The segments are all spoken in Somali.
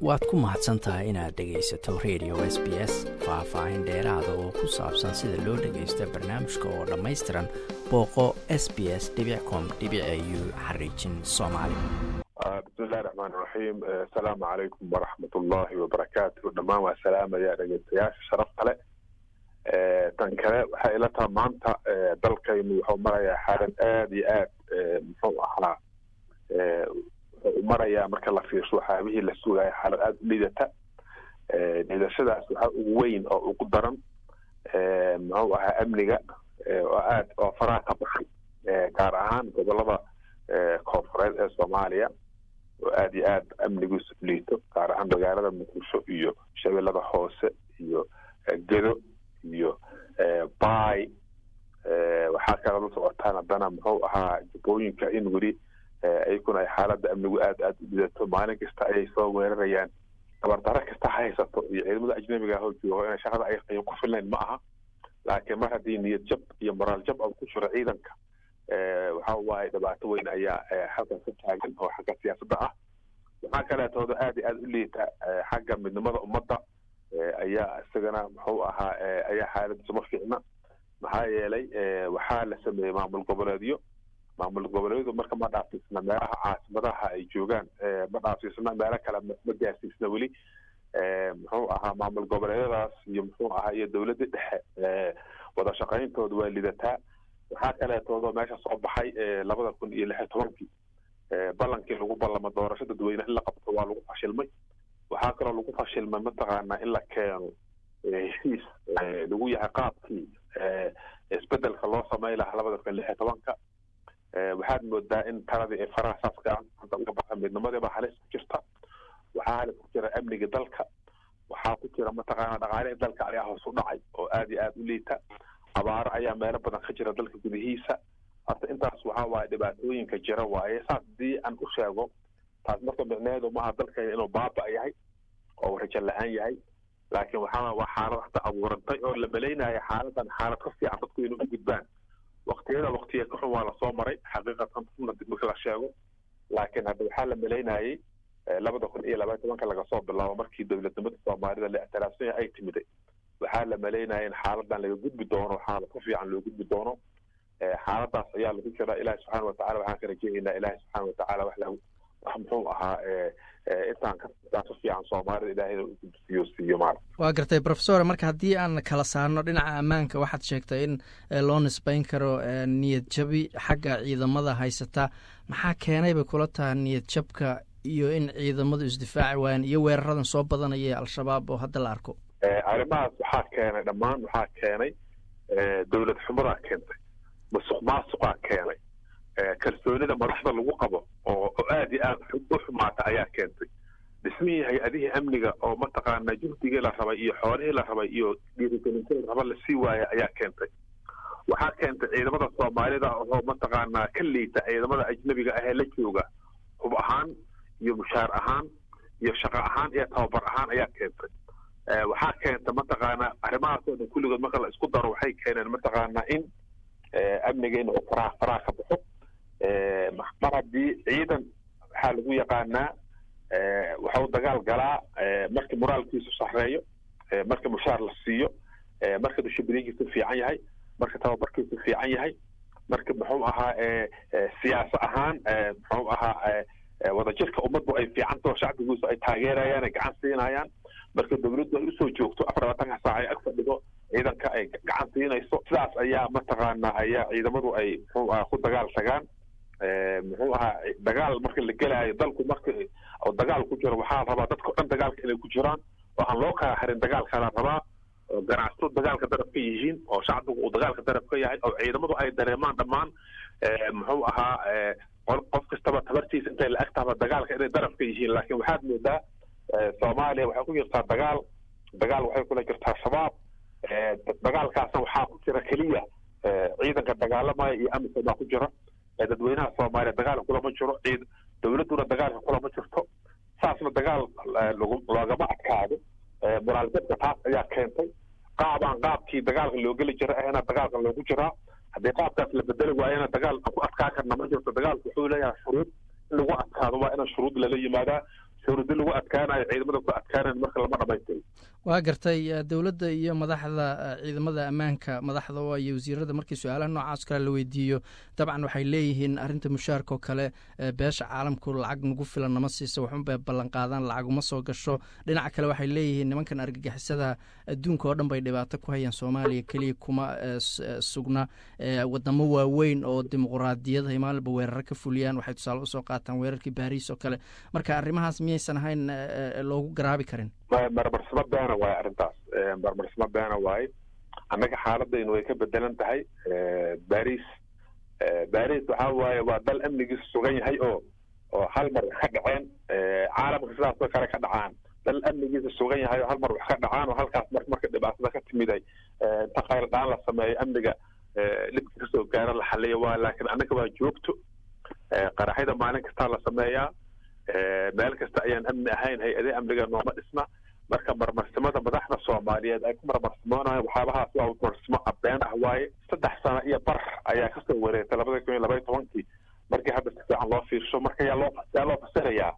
waad ku mahadsan tahay inaad dhegaysato radio s b s faah-faahin dheeraada oo ku saabsan sida loo dhagaysto barnaamijka oo dhammaystiran booqo s b s com u xariijin soomaali bismillahi raxmaan raxiim asalaamu calaykum waraxmat ullaahi wabarakaatu dhammaan waa salaamaya dhegeystayaasha sharaf kale tan kale waxay ila taha maanta dalkaynu wuxuu marayaa xaalad aada iyo aad muxuu ahaa wuxuu marayaa marka la fiirsho waxyaabihii la sugaya xaalad aada u liidata liidashadaas waxaa ugu weyn oo ugu daran muxuu ahaa amniga oo aad oo faraha ka baxay gaar ahaan gobolada koonfureed ee soomaaliya oo aada iyo aad amnigiisu liito gaar ahaan magaalada muqdisho iyo shabeellada hoose iyo gedo iyo bay waxaa kale la socotaan haddana muxuu ahaa jubooyinka in weli iyakuna ay xaaladda amnigu aada aada u lidato maalin kasta ayay soo weerarayaan tabardaro kasta ha haysato iyo ciidamada ajnabiga hoo joogo inay shaqada ay qayan ku filnayn ma aha laakiin mar haddii niyad jab iyo moraal jab oo ku jiro ciidanka waxa waaye dhibaato weyn ayaa halkan ka taagan oo xagga siyaasadda ah waxaa kaleetooda aada iyo aada u liita xagga midnimada ummadda ayaa isagana muxuu ahaa ayaa xaaladiisu ma fiicna maxaa yeelay waxaa la sameeyey maamul goboleedyo maamul goboleedyadu marka ma dhaafsiisna meelaha caasimadaha ay joogaan ma dhaafsiisna meelo kale ma gaarsiisna weli muxuu ahaa maamul goboleedyadaas iyo muxuu ahaa iyo dowladda dhexe wada shaqayntooda waa lidataa waxaa kaleetooda meesha soo baxay labada kun iyo lix iyo tobankii ballankii lagu ballamo doorasho dadweyne in la qabto waa lagu fashilmay waxaa kaloo lagu fashilmay mataqaanaa in la keeno heshiis lagu yahay qaabkii isbedelka loo samay lahaa labada kun lix iyo tobanka waxaad moodaa in taladii ay faraha saas gacanta uga baxa midnimadiiba halis ku jirta waxaa halis ku jira amniga dalka waxaa ku jira mataqaana dhaqaalihii dalka ayaa hoos u dhacay oo aada iyo aada u liita abaaro ayaa meelo badan ka jira dalka gudihiisa horta intaas waxaa waaye dhibaatooyinka jira waaye saas haddii aan u sheego taas marka micneheedu maaha dalkayna inuu baaba yahay oo rajo la-aan yahay laakiin waxaa waa xaalad hata abuurantay oo la malaynayo xaaladan xaalad ka fiican dadku inay u gudbaan waktiyada waktiya ka xun waa lasoo maray xaqiiqatan xuna dib marka la sheego laakiin hadda waxaa la malaynayey labada kun iyo labaiy tobanka laga soo bilaabo markii dowladnimada soomaalida la ictiraafsan yahay ay timiday waxaa la malaynaya in xaaladan laga gudbi doono xaalad ka fiican loo gudbi doono xaaladaas ayaa lagu jira ilahi subxaana watacala waxaan ka rajeeynaa ilahi subxaana watacala wax lahu wax muxuu ahaa intaan ka intaan ka fiican soomaalida ilaahayna u gudbiyo siiyo maarata waa gartay profesor marka haddii aan kala saarno dhinaca ammaanka waxaad sheegtay in loo nisbeyn karo niyad jabi xagga ciidamada haysata maxaa keenay bay kula taha niyad jabka iyo in ciidamadu isdifaaci waayaan iyo weeraradan soo badanaya al-shabaab oo hadda la arko arrimahaas waxaa keenay dhammaan waxaa keenay dowlad xumadaa keentay masuq maasuqaa keenay kalsoonida madaxda lagu qabo oo oo aada iyo aada u xumaata ayaa keentay dhismihii hay-adihii amniga oo mataqaana juhdigii la rabay iyo xoolihii la rabay iyo dhiirigelintii la raba lasii waaya ayaa keentay waxaa keentay ciidamada soomaalida oo mataqaanaa ka liita ciidamada ajnabiga ahee la jooga hub ahaan iyo mushaar ahaan iyo shaqo ahaan iyo tababar ahaan ayaa keentay waxaa keenta mataqaanaa arrimahaasoo dhan kulligood marka la isku daro waxay keeneen mataqaanaa in amnigeena oo faraha faraha ka baxo mar haddii ciidan waxaa lagu yaqaanaa waxau dagaal galaa marka moraalkiisu sarreeyo marka mushaar la siiyo marka dushibiliinkiisu fiican yahay marka tababarkiisu fiican yahay marka muxuu ahaa siyaasa ahaan muxuu ahaa wadajirka ummaddu ay fiicantao shacbigiisu ay taageerayaan ay gacan siinayaan marka dowladdu ay usoo joogto afar labaatanka saac ay ag fadhido ciidanka ay gacan siinayso sidaas ayaa mataqaanaa ayaa ciidamadu ay muxuu aha ku dagaal tagaan muxuu ahaa dagaal marka la gelaayo dalku marka oo dagaal ku jiro waxaa rabaa dadka o dhan dagaalka inay ku jiraan oo aan loo kala harin dagaalka la rabaa oo ganacsatadu dagaalka darab ka yihiin oo shacbigu uu dagaalka darab ka yahay oo ciidamadu ay dareemaan dhammaan muxuu ahaa qof kastaba tabartiisa intay la ag tahaba dagaalka inay darab ka yihiin laakiin waxaad moodaa soomaaliya waxay ku jirtaa dagaal dagaal waxay kula jirtaa shabaab dagaalkaasna waxaa ku jira keliya ciidanka dagaalamaya iyo amisom baa ku jira dadweynaha soomaaliya dagaalka kulama jiro ciid dowladduna dagaalka kulama jirto saasna dagaal loogama adkaado moraal jabka taas ayaa keentay qaabaan qaabkii dagaalka loo geli jira ahna dagaalka loogu jiraa haddii qaabkaas la bedeli waayana dagaal ku adkaa karna ma jirto dagaalku wuxuu leeyahay shuruud in lagu adkaado waa ina shuruud lala yimaadaa shuruudi lagu adkaanayo ciidamada ku adkaanayan marka lama dhamaystiro waa gartay dowladda iyo madaxda ciidamada ammaanka madaxda oo iyo wasiirada markii su-aalaha noocaas kale la weydiiyo dabcan waxay leeyihiin arrinta mushaarka oo kale beesha caalamku lacag nagu filan nama siisa waxunbay ballan qaadaan lacaguma soo gasho dhinaca kale waxay leeyihiin nimankan argagixisada adduunka oo dhan bay dhibaato ku hayaan soomaaliya keliya kuma sugna wadamo waaweyn oo dimuquraadiyad hay maalinba weeraro ka fuliyaan waxay tusaale usoo qaataan weerarkii baariis oo kale marka arrimahaas miyaysan ahayn loogu garaabi karin marmarsimo beena waaye arrintaas marmarsimo beena waaye annaga xaaladaynu way ka bedelan tahay baris baris waxaa waaye waa dal amnigiisu sugan yahay oo oo hal mar wax ka dhaceen caalamka sidaasoo kale ka dhacaan dal amnigiisa sugan yahay oo hal mar wax ka dhacaan oo halkaas mar marka dhibaatada ka timiday inta khayr dhaan la sameeyo amniga dhibka kasoo gaara la xaliyo waa laakiin annaga waa joogto qaraxyada maalin kastaa la sameeyaa meel kasta ayaan amni ahayn hay-adee amniga nooma dhisna marka marmarsimada madaxda soomaaliyeed ay ku marmarsimoonayan waxyaabahaas waa marmarsimo abeen ah waaye saddex sano iyo bar ayaa kasoo wareegtay labada kun iyo labaiy tobankii markii hadda si fiican loo fiirsho marka yaa loo yaa loo fasirayaa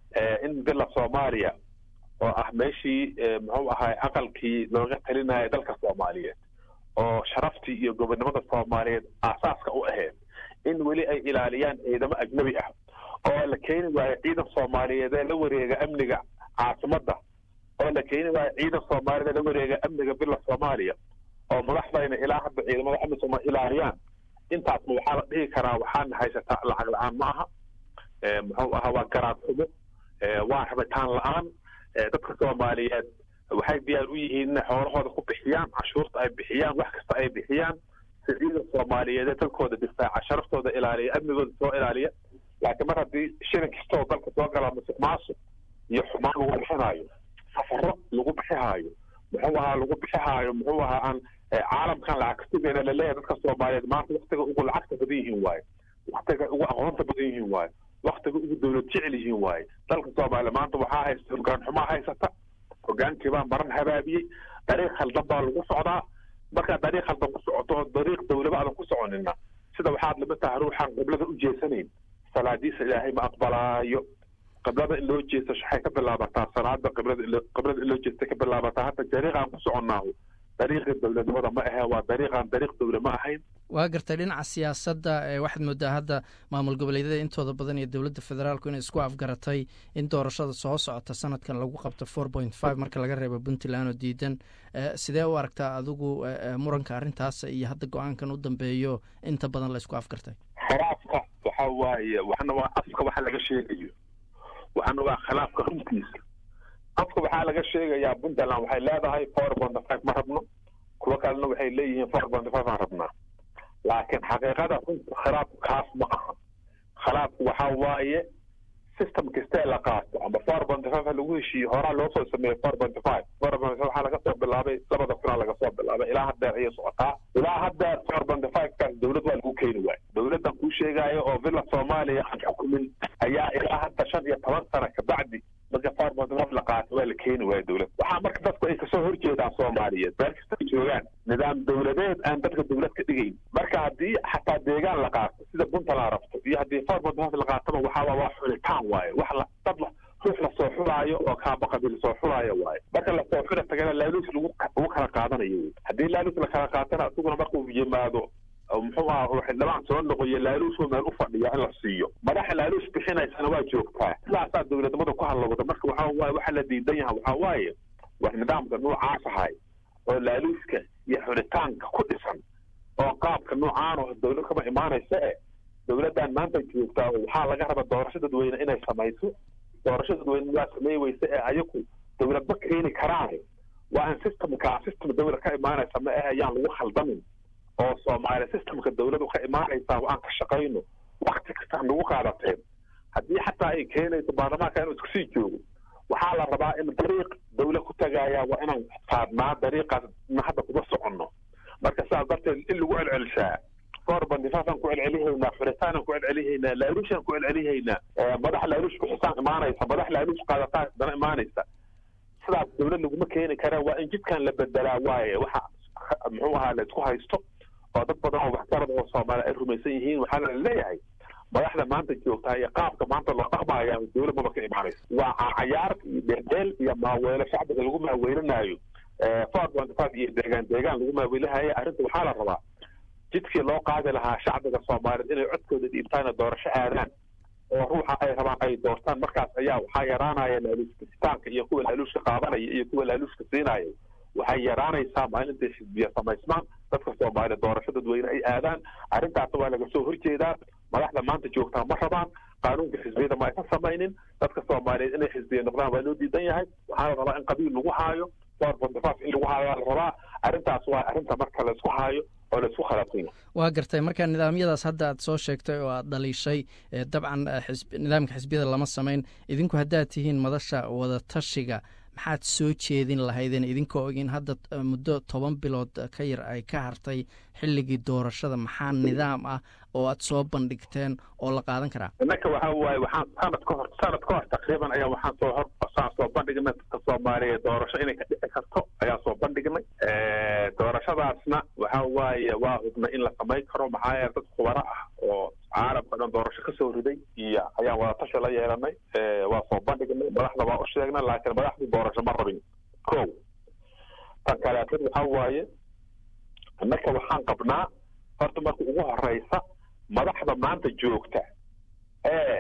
in bila soomaaliya oo ah meeshii muxuu ahaay aqalkii looga talinaya dalka soomaaliyeed oo sharaftii iyo gobonnimada soomaaliyeed aasaaska u ahayd in weli ay ilaaliyaan ciidamo ajnabi ah oo la keeni waayo ciidan soomaaliyeed ee la wareega amniga caasimadda oo la keeni waayo ciidan soomaaliyeed ee la wareega amniga bila soomaaliya oo madaxdayna ilaa hadda ciidamada amisom ilaaliyaan intaasna waxaa la dhihi karaa waxaana haysataa lacag la-aan ma aha muxuu ahaa waa garaad xumo waa rabitaan la-aan dadka soomaaliyeed waxay diyaar u yihiin inay xoolahooda ku bixiyaan cashuurta ay bixiyaan wax kasta ay bixiyaan si ciidan soomaaliyeed ee dalkooda difaaca sharaftooda ilaaliya amnigooda soo ilaaliya laakiin mar haddii shilin kastoo dalka soo galaa musuq maasuq iyo xumaan lagu bixinaayo safaro lagu bixihaayo muxuu ahaa lagu bixihaayo muxuu ahaa aan caalamkan lacag kasugayna laleeyahay dadka soomaaliyeed maanta waktiga ugu lacagta badan yihiin waaye waktiga ugu aqoonta badan yihiin waaye waktiga ugu dowlad jecel yihiin waaye dalka soomaaliya maanta waxaa haysta hogaan xumaa haysata hogaankii baa maran habaabiyey dariiq khaldan baa lagu socdaa markaa dariiq khaldan ku socoto oo dariiq dowlaba aadan ku soconina sida waxaad lama taha ruuxaan qiblada u jeesanayn salaadiisa ilaahay ma aqbalaayo qiblada in loo jeesto waxay ka bilaabataa salaada qiblada qiblada in loo jeesta ka bilaabataa hadda dariiqaan ku soconnaahu dariiqii dowladnimada ma ahe waa dariiqaan dariiq dowle ma ahayn waa gartay dhinaca siyaasadda waxaad moodaa hadda maamul goboleedyada intooda badan iyo dowladda federaalku inay isku afgaratay in doorashada soo socota sanadkan lagu qabto four point five marka laga reebo puntland oo diidan sidee u aragtaa adigu muranka arrintaas iyo hadda go-aankan u dambeeyo inta badan la isku afgartay khilaafka waxa waaye waxna waa afka waxa laga sheegayo waxna waa khilaafka runtiisa afka waxaa laga sheegayaa puntland waxay leedahay four point five ma rabno kuwo kalena waxay leeyihiin four point five aan rabnaa laakiin xaqiiqada runta khilaafku kaas ma aha khilaafku waxaa waaye system kastee la qaato ama four point five lagu heshiiyo horaa loo soo sameeyey four point five four point five waxaa laga soo bilaabay labada kunaa laga soo bilaabay ilaa haddeer ayay socotaa ilaa haddeer four point five kaas dowlad waa lagu keeni waayo dowladdan kuu sheegaayo oo villa soomaaliya aan xukumin ayaa ilaa hadda shan iyo toban sana kabacdi marka four point five la qaato waa la keeni waayo dowlad waxaa marka dadku ay kasoo horjeedaan soomaaliyeed meel kasta ay joogaan nidaam dowladeed aan dadka dowlad ka dhigayn marka haddii xataa deegaan la qaato sida puntland rabto iyo haddii four point five la qaataba waxaa waa xulitaan waaye wax la dad ruux lasoo xulaayo oo kaaba qabiil soo xulaayo waaye marka lasoo xula tagana laaluus lagu lagu kala qaadanayo wey haddii laaluus la kala qaatana isaguna markuu yimaado muxuu aha xildhibaan soo noqoyo laaluusuu meel u fadhiya in la siiyo madaxa laaluus bixinaysana waa joogtaa sidaasaa dowladnimada ku hadlawada marka waxaa waaye waxa la diidan yaha waxaa waaye waa nidaamka noocaas ahay oo laaluuska iyo xulitaanka ku dhisan oo qaabka noocaan oo dowlad kama imaanaysa e dowladdan maanta joogtaa oo waxaa laga raba doorasho dadweyne inay samayso doorasho dadweyne waa samey weyse ee ayaku dowlad ma keeni karaan waa in systemka system dowlad ka imaanaysa ma ahe ayaan lagu khaldamin oo soomaaliya systemka dowladu ka imaanaysaa aan ka shaqayno wakti kasta nagu qaadateen haddii xataa ay keenayso baarlamaanka inuu isku sii joogo waxaa la rabaa in dariiq dawla ku tagaaya waa inaan saadnaa dariiqaas na hadda kuma soconno marka sidaas darteed in lagu celcelishaa four bandifaafaan ku celcelihaynaa xuritaanan ku celcelihaynaa laaluushaan ku celcelihaynaa madax laaluush bixisaan imaanaysa madax laaluush qaadataan dana imaanaysa sidaas dowlad laguma keeni kara waa in jidkan la bedelaa waaye waxa muxuu ahaa la isku haysto oo dad badan oo waxgarad oo soomaaliya ay rumaysan yihiin waxaa la leeyahay madaxda maanta joogtaa iyo qaabka maanta loo dhaqmaya dowlad maba ka imaanaysa waa cayaar iyo dheeldheel iyo maaweelo shacbiga lagu maaweelinaayo ford iyo deegaan deegaan lagu maaweelinayo arrinta waxaa la rabaa jidkii loo qaadi lahaa shacbiga soomaaliyeed inay codkooda dhiibtaan oo doorasho aadaan oo ruuxa ay rabaan ay doortaan markaas ayaa waxaa yaraanaya laaluushkasitaanka iyo kuwa laaluushka qaadanaya iyo kuwa laaluushka siinaya waxay yaraanaysaa maalintay xisbiya samaysmaan dadka soomaaliya doorasho dadweyne ay aadaan arrintaasna waa laga soo horjeedaa madaxda maanta joogtaa ma rabaan qaanuunka xisbiyada ma aysan samaynin dadka soomaaliyeed inay xisbiya noqdaan waa loo diidan yahay waxaa la rabaa in qabiil lagu haayo forbondefaf in lagu haayo waa la rabaa arrintaas waa arrinta marka laysku haayo oo laysku khalaafsan yahay waa gartay marka nidaamyadaas hadda aad soo sheegtay oo aad dhaliishay dabcan nidaamka xisbiyada lama samayn idinku haddaad tihiin madasha wadatashiga maxaad soo jeedin lahaydeen idinkoo ogin hadda muddo toban bilood ka yar ay ka hartay xilligii doorashada maxaa nidaam ah oo aad soo bandhigteen oo la qaadan karaa innaka waxa waaye waxaan sanad ka hor sanad ka hor taqriiban ayaa waxaan soo hor saan soo bandhignay dadka soomaaliya doorasho inay ka dhici karto ayaan soo bandhignay doorashadaasna waxa waaye waa hubnay in la samayn karo maxaa yeele dad khubaro ah oo caalamka dhan doorasho kasoo riday iyo ayaan wadatashi la yeelanay waa soo bandhignay madaxda waa u sheegnay laakiin madaxdu doorasho ma rabin ko tan kaleetad waxa waaye innaka waxaan qabnaa horta marka ugu horeysa madaxda maanta joogta ee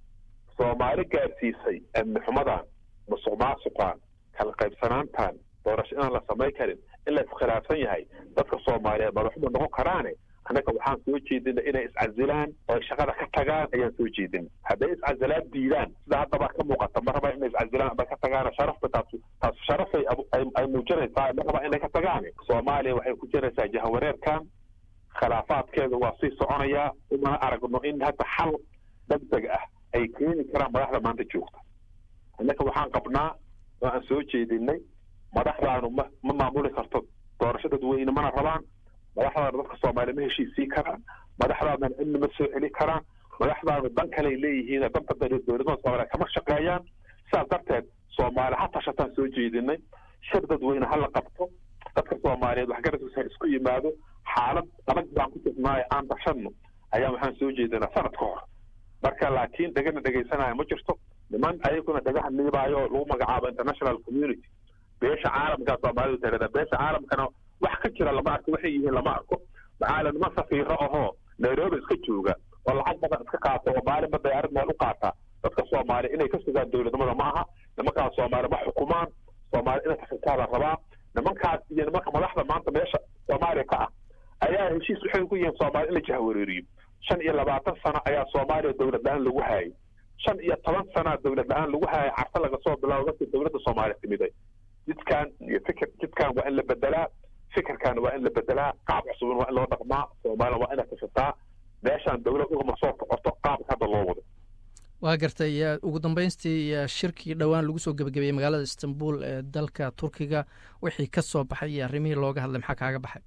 soomaali gaarsiisay amni xumadan musuq maasuqan kala qaybsanaantan doorasho inaan la samayn karin in la iskhilaafsan yahay dadka soomaaliyeed madaxuma noqon karaane annaga waxaan soo jeedina inay iscasilaan oo ay shaqada ka tagaan ayaan soo jeedina hadday iscasilaan diidaan sida haddaba ka muuqata ma rabaa inay iscasilaan ama ka tagaan sharafta taas taas sharafay ay muujinaysaa ma rabaa inay ka tagaan soomaaliya waxay ku jiraysaa jahawareerkan khilaafaadkeeda waa sii soconayaa umana aragno in hadda xal degdeg ah ay keeni karaan madaxda maanta joogta innaka waxaan qabnaa oo aan soo jeedinay madaxdaanu ma ma maamuli karto doorasho dadweyne mana rabaan madaxdaanu dadka soomaaliya ma heshiisii karaan madaxdaadana amni ma soo celi karaan madaxdaanu dan kaley leeyihiin danta dowladnimada soomaaliya kama shaqeeyaan sidaas darteed soomaali ha tashataan soo jeedinay shir dadweyne ha la qabto dadka soomaaliyeed waxgaradkiisa ha isku yimaado xaalad adag baan ku jirnaayo aan dashanno ayaa waxaan soo jeedinaa sanad ka hor marka laakiin dhegana dhegaysanaya ma jirto niman ayaguna dhagaha liibaayo oo lagu magacaabo international community beesha caalamkaa soomaalidu tirada beesha caalamkana wax ka jira lama arko waxay yihiin lama arko maxaa la niman safiiro ahoo nairobi iska jooga oo lacag badan iska qaata oo maalinba dayaarad meel u qaata dadka soomaaliya inay ka sugaan dowladnimada ma aha nimankaas soomaali ma xukumaan soomaali inay tafitaa la rabaa nimankaas iyo nimanka madaxda maanta meesha soomaaliya ka ah ayaa heshiis waxay ku yihiin soomaaliya in la jahwareeriyo shan iyo labaatan sano ayaa soomaaliya dowlad la-aan lagu haayay shan iyo toban sanaa dowlad la-aan lagu haayay carta laga soo bilaabo markii dowladda soomaaliya timiday jidkan iyo fikir jidkan waa in la bedelaa fikirkan waa in la bedelaa qaab cusubin waa in loo dhaqmaa soomaaliya waa inay tashataa meeshaan dowlad ugama soo socoto qaabka hadda loo wado waa gartay ugu dambeystii shirkii dhowaan lagu soo gebagabeeyey magaalada istanbul ee dalka turkiga wixii ka soo baxay iyo arrimihii looga hadlay maxaa kaaga baxay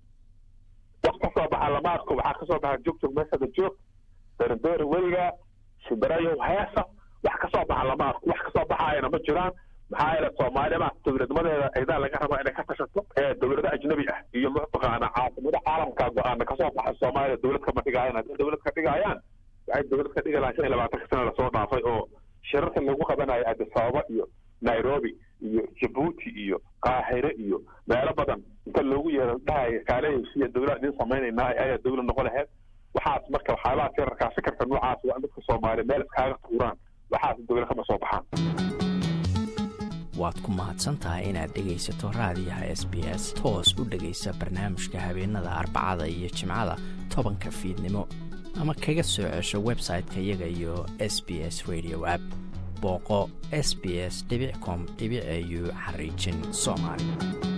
wax ka soo baxa lama arko waxaa kasoo baxa joog joog meeshada joog derindeeri weliga shimbirayo heesa wax ka soo baxa lama arko wax kasoo baxaayana ma jiraan maxaa yeele soomaaliyada dowladnimadeeda aydaa laga rabaa inay ka tashato ee dowlado ajnabi ah iyo mataqaana caasimada caalamka go-aana kasoo baxa soomaaliya dowlad kama dhigaayaan hadday dowlad ka dhigaayaan waxay dowlad ka dhigi lahaa shan iyo labaatanka sana lasoo dhaafay oo shirarka lagu qabanayo addis ababa iyo nairobi iyo jabuuti iyo qaahire iyo meelo badan inta loogu yeero dhahayo kaale heshiya dowlad idin samaynaynaa ayaa dowlad noqon laheyd waxaas marka waxyaabaha firarkaa fikirka noocaas waa in dadka soomaaliya meel iskaaga tuuraan waxaas dowlad kama soo baxaan waad ku mahadsan tahay inaad dhegaysato raadiyaha s b s toos u dhegaysa barnaamijka habeenada arbacada iyo jimcada tobanka fiidnimo ama kaga soo cesho website-ka iyaga iyo s b s radio app booqo s b s com au xariijin soomaali